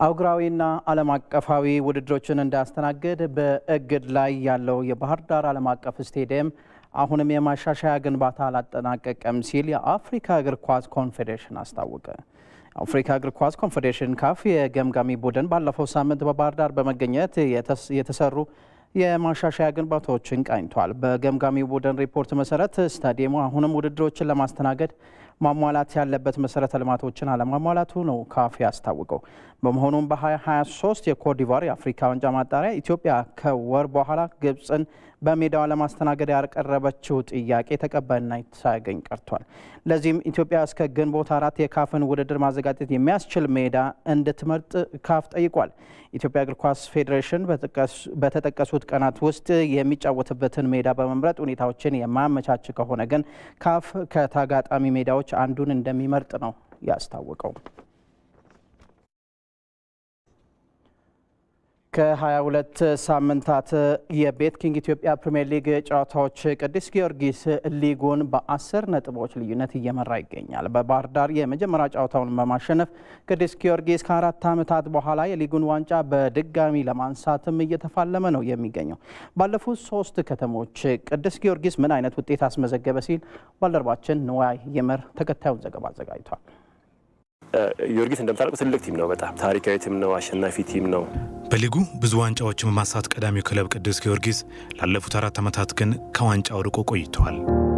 አህጉራዊና ዓለም አቀፋዊ ውድድሮችን እንዳያስተናግድ በእግድ ላይ ያለው የባህር ዳር ዓለም አቀፍ ስቴዲየም አሁንም የማሻሻያ ግንባታ አላጠናቀቀም ሲል የአፍሪካ እግር ኳስ ኮንፌዴሬሽን አስታወቀ። የአፍሪካ እግር ኳስ ኮንፌዴሬሽን ካፍ የገምጋሚ ቡድን ባለፈው ሳምንት በባህር ዳር በመገኘት የተሰሩ የማሻሻያ ግንባታዎችን ቃኝቷል። በገምጋሚው ቡድን ሪፖርት መሰረት ስታዲየሙ አሁንም ውድድሮችን ለማስተናገድ ማሟላት ያለበት መሰረተ ልማቶችን አለማሟላቱ ነው ካፍ ያስታወቀው። በመሆኑም በ2023 የኮትዲቯር የአፍሪካ ዋንጫ ማጣሪያ ኢትዮጵያ ከወር በኋላ ግብፅን በሜዳዋ ለማስተናገድ ያቀረበችው ጥያቄ ተቀባይነት ሳያገኝ ቀርቷል። ለዚህም ኢትዮጵያ እስከ ግንቦት አራት የካፍን ውድድር ማዘጋጀት የሚያስችል ሜዳ እንድትመርጥ ካፍ ጠይቋል። ኢትዮጵያ እግር ኳስ ፌዴሬሽን በተጠቀሱት ቀናት ውስጥ የሚጫወትበትን ሜዳ በመምረጥ ሁኔታዎችን የማያመቻች ከሆነ ግን ካፍ ከተጋጣሚ ሜዳዎች አንዱን እንደሚመርጥ ነው ያስታወቀው። ከ22 ሳምንታት የቤት ኪንግ ኢትዮጵያ ፕሪምየር ሊግ ጨዋታዎች ቅዱስ ጊዮርጊስ ሊጉን በ10 ነጥቦች ልዩነት እየመራ ይገኛል። በባህር ዳር የመጀመሪያ ጨዋታውን በማሸነፍ ቅዱስ ጊዮርጊስ ከአራት ዓመታት በኋላ የሊጉን ዋንጫ በድጋሚ ለማንሳትም እየተፋለመ ነው የሚገኘው። ባለፉት ሶስት ከተሞች ቅዱስ ጊዮርጊስ ምን አይነት ውጤት አስመዘገበ ሲል ባልደረባችን ንዋይ ይመር ተከታዩን ዘገባ አዘጋጅቷል። ጊዮርጊስ እንደምታውቀው ትልቅ ቲም ነው። በጣም ታሪካዊ ቲም ነው። አሸናፊ ቲም ነው። በሊጉ ብዙ ዋንጫዎችን በማንሳት ቀዳሚው ክለብ ቅዱስ ጊዮርጊስ ላለፉት አራት ዓመታት ግን ከዋንጫው ርቆ ቆይተዋል።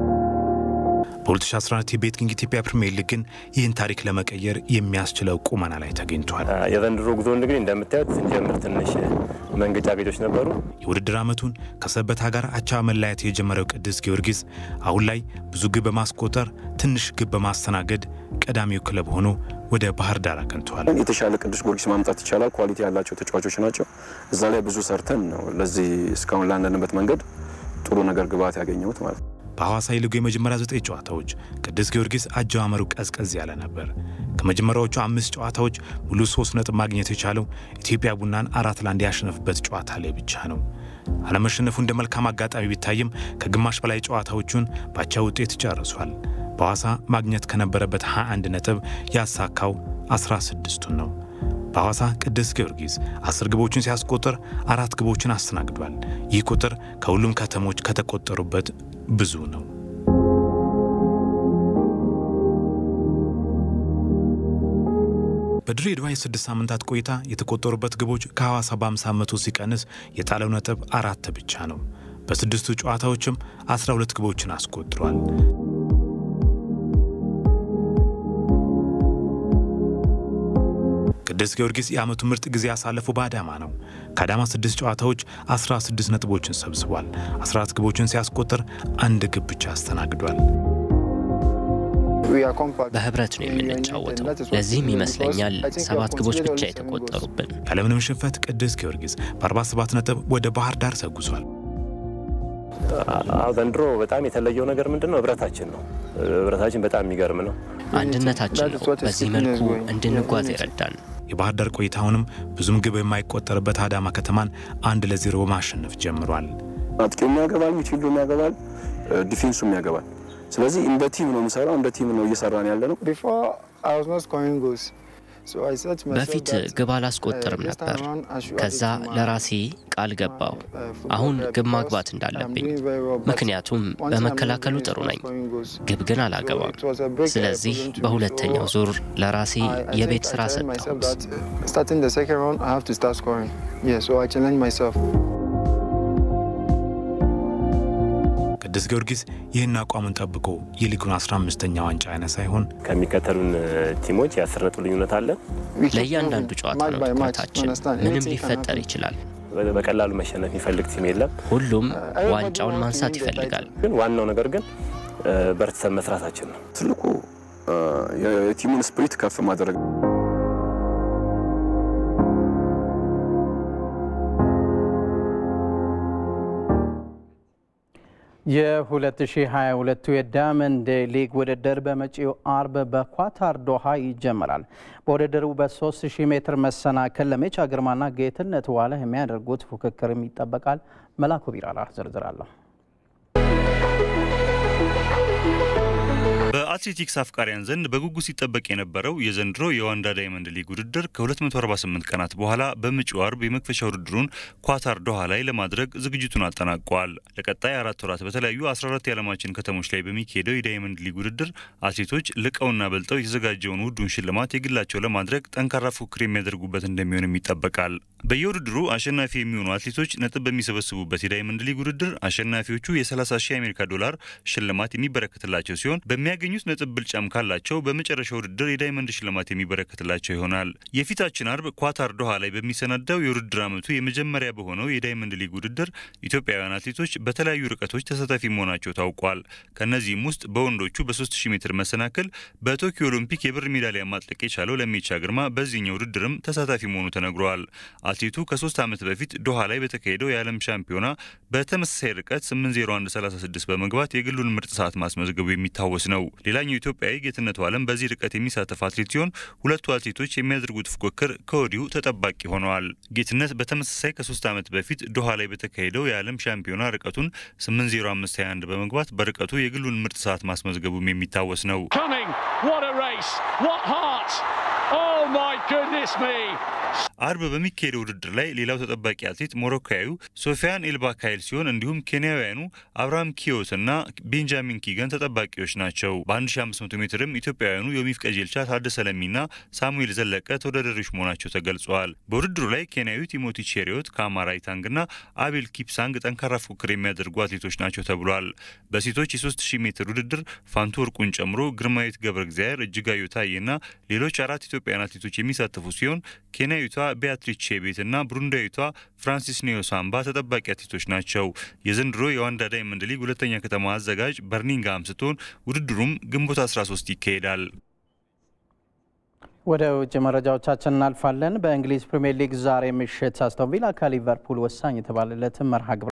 በ2014 የቤት ኪንግ ኢትዮጵያ ፕሪምየር ሊግ ግን ይህን ታሪክ ለመቀየር የሚያስችለው ቁመና ላይ ተገኝቷል። የዘንድሮ ጉዞ እንግዲህ እንደምታዩት ስንጀምር ትንሽ መንገጫገጮች ነበሩ። የውድድር ዓመቱን ከሰበታ ጋር አቻ መለያየት የጀመረው ቅዱስ ጊዮርጊስ አሁን ላይ ብዙ ግብ በማስቆጠር ትንሽ ግብ በማስተናገድ ቀዳሚው ክለብ ሆኖ ወደ ባህር ዳር አቅንተዋል። የተሻለ ቅዱስ ጊዮርጊስ ማምጣት ይቻላል። ኳሊቲ ያላቸው ተጫዋቾች ናቸው። እዛ ላይ ብዙ ሰርተን ነው ለዚህ እስካሁን ላንደንበት መንገድ ጥሩ ነገር ግብዓት ያገኘሁት ማለት ነው። በሐዋሳ የሊጉ የመጀመሪያ ዘጠኝ ጨዋታዎች ቅዱስ ጊዮርጊስ አጀማመሩ ቀዝቀዝ ያለ ነበር። ከመጀመሪያዎቹ አምስት ጨዋታዎች ሙሉ ሶስት ነጥብ ማግኘት የቻለው ኢትዮጵያ ቡናን አራት ለአንድ ያሸነፍበት ጨዋታ ላይ ብቻ ነው። አለመሸነፉ እንደ መልካም አጋጣሚ ቢታይም ከግማሽ በላይ ጨዋታዎቹን ባቻ ውጤት ጨርሷል። በሐዋሳ ማግኘት ከነበረበት 21 ነጥብ ያሳካው 16ቱን ነው። በሐዋሳ ቅዱስ ጊዮርጊስ አስር ግቦችን ሲያስቆጥር አራት ግቦችን አስተናግዷል። ይህ ቁጥር ከሁሉም ከተሞች ከተቆጠሩበት ብዙ ነው። በድሬዳዋ የስድስት ሳምንታት ቆይታ የተቆጠሩበት ግቦች ከሐዋሳ በ50 በመቶ ሲቀንስ የጣለው ነጥብ አራት ብቻ ነው። በስድስቱ ጨዋታዎችም 12 ግቦችን አስቆጥሯል። ቅዱስ ጊዮርጊስ የዓመቱ ምርጥ ጊዜ ያሳለፉ በአዳማ ነው። ከአዳማ ስድስት ጨዋታዎች 16 ነጥቦችን ሰብስቧል። 14 ግቦችን ሲያስቆጥር አንድ ግብ ብቻ አስተናግዷል። በህብረት ነው የምንጫወተው። ለዚህም ይመስለኛል ሰባት ግቦች ብቻ የተቆጠሩብን። ያለምንም ሽንፈት ቅዱስ ጊዮርጊስ በ47 ነጥብ ወደ ባህር ዳር ተጉዟል። ዘንድሮ በጣም የተለየው ነገር ምንድን ነው? ህብረታችን ነው። ህብረታችን በጣም የሚገርም ነው። አንድነታችን ነው በዚህ መልኩ እንድንጓዝ ይረዳን። የባህር ዳር ቆይታውንም ብዙም ግብ የማይቆጠርበት አዳማ ከተማን አንድ ለዜሮ በማሸነፍ ጀምሯል። አጥቂውም ያገባል፣ ሚድፊልዱም ያገባል፣ ዲፌንሱም ያገባል። ስለዚህ እንደ ቲም ነው የምሰራው፣ እንደ ቲም ነው እየሰራን ያለ ነው። በፊት ግብ አላስቆጥርም ነበር። ከዛ ለራሴ ቃል ገባው አሁን ግብ ማግባት እንዳለብኝ፣ ምክንያቱም በመከላከሉ ጥሩ ነኝ፣ ግብ ግን አላገባም። ስለዚህ በሁለተኛው ዙር ለራሴ የቤት ስራ ሰጠሁት። ቅዱስ ጊዮርጊስ ይህን አቋሙን ጠብቆ የሊጉን 15ኛ ዋንጫ ያነሳ ይሆን? ከሚከተሉን ቲሞች የአስር ነጥብ ልዩነት አለ። ለእያንዳንዱ ጨዋታ ነው ትኩረታችን። ምንም ሊፈጠር ይችላል። በቀላሉ መሸነፍ የሚፈልግ ቲም የለም። ሁሉም ዋንጫውን ማንሳት ይፈልጋል። ግን ዋናው ነገር ግን በርትተን መስራታችን ነው። ትልቁ የቲሙን ስፕሪት ከፍ ማድረግ የ2022 የዳይመንድ ሊግ ውድድር በመጪው አርብ በኳታር ዶሃ ይጀምራል። በውድድሩ በ3000 ሜትር መሰናክል ለሜቻ ግርማና ጌትነት ዋለ የሚያደርጉት ፉክክርም ይጠበቃል። መላኩ ቢራራ ዝርዝር አለሁ። በአትሌቲክስ አፍቃሪያን ዘንድ በጉጉት ሲጠበቅ የነበረው የዘንድሮ የዋንዳ ዳይመንድ ሊግ ውድድር ከ248 ቀናት በኋላ በመጪው አርብ የመክፈቻ ውድድሩን ኳታር ዶሃ ላይ ለማድረግ ዝግጅቱን አጠናቋል። ለቀጣይ አራት ወራት በተለያዩ 14 የዓለማችን ከተሞች ላይ በሚካሄደው የዳይመንድ ሊግ ውድድር አትሌቶች ልቀውና በልጠው የተዘጋጀውን ውዱን ሽልማት የግላቸው ለማድረግ ጠንካራ ፉክክር የሚያደርጉበት እንደሚሆንም ይጠበቃል። በየውድድሩ አሸናፊ የሚሆኑ አትሌቶች ነጥብ በሚሰበስቡበት የዳይመንድ ሊግ ውድድር አሸናፊዎቹ የ30 ሺህ የአሜሪካ ዶላር ሽልማት የሚበረከትላቸው ሲሆን በሚያገኙት ነጥብ ብልጫም ካላቸው በመጨረሻ ውድድር የዳይመንድ ሽልማት የሚበረከትላቸው ይሆናል። የፊታችን አርብ ኳታር ዶሃ ላይ በሚሰናዳው የውድድር ዓመቱ የመጀመሪያ በሆነው የዳይመንድ ሊግ ውድድር ኢትዮጵያውያን አትሌቶች በተለያዩ ርቀቶች ተሳታፊ መሆናቸው ታውቋል። ከእነዚህም ውስጥ በወንዶቹ በ3000 ሜትር መሰናክል በቶኪዮ ኦሎምፒክ የብር ሜዳሊያ ማጥለቅ የቻለው ለሜቻ ግርማ በዚህኛው ውድድርም ተሳታፊ መሆኑ ተነግሯል። አትሌቱ ከሶስት ዓመት በፊት ዶሃ ላይ በተካሄደው የዓለም ሻምፒዮና በተመሳሳይ ርቀት 80136 በመግባት የግሉን ምርጥ ሰዓት ማስመዝገቡ የሚታወስ ነው። ሌላኛው ኢትዮጵያዊ ጌትነቱ ዓለም በዚህ ርቀት የሚሳተፍ አትሌት ሲሆን ሁለቱ አትሌቶች የሚያደርጉት ፉክክር ከወዲሁ ተጠባቂ ሆነዋል። ጌትነት በተመሳሳይ ከሶስት ዓመት በፊት ዶሃ ላይ በተካሄደው የዓለም ሻምፒዮና ርቀቱን 80521 በመግባት በርቀቱ የግሉን ምርጥ ሰዓት ማስመዝገቡም የሚታወስ ነው። አርብ በሚካሄደው ውድድር ላይ ሌላው ተጠባቂ አትሌት ሞሮካዊው ሶፊያን ኤልባካይል ሲሆን እንዲሁም ኬንያውያኑ አብርሃም ኪዮት እና ቤንጃሚን ኪገን ተጠባቂዎች ናቸው። በ1500 ሜትርም ኢትዮጵያውያኑ ዮሚፍ ቀጀልቻ፣ ታደሰ ለሚና ሳሙኤል ዘለቀ ተወዳዳሪዎች መሆናቸው ተገልጸዋል። በውድድሩ ላይ ኬንያዊ ቲሞቲ ቼሪዮት፣ ካማራ ኢታንግና አቤል ኪፕሳንግ ጠንካራ ፉክክር የሚያደርጉ አትሌቶች ናቸው ተብሏል። በሴቶች የ3000 ሜትር ውድድር ፋንቱ ወርቁን ጨምሮ ግርማዊት ገብረ እግዚአብሔር፣ እጅጋዩ ታዬና ሌሎች አራት ኢትዮጵያውያን አትሌቶች የሚሳተፉ ሲሆን ኬንያዊቷ ቢያትሪስ ቼቤት እና ብሩንዳዊቷ ፍራንሲስ ኒዮሳምባ ተጠባቂ አትሌቶች ናቸው። የዘንድሮ የዋንዳ ዳይመንድ ሊግ ሁለተኛ ከተማ አዘጋጅ በርሚንግሃም ስትሆን ውድድሩም ግንቦት 13 ይካሄዳል። ወደ ውጭ መረጃዎቻችን እናልፋለን። በእንግሊዝ ፕሪምየር ሊግ ዛሬ ምሽት አስቶን ቪላ ከሊቨርፑል ወሳኝ የተባለለትን መርሃ ግብር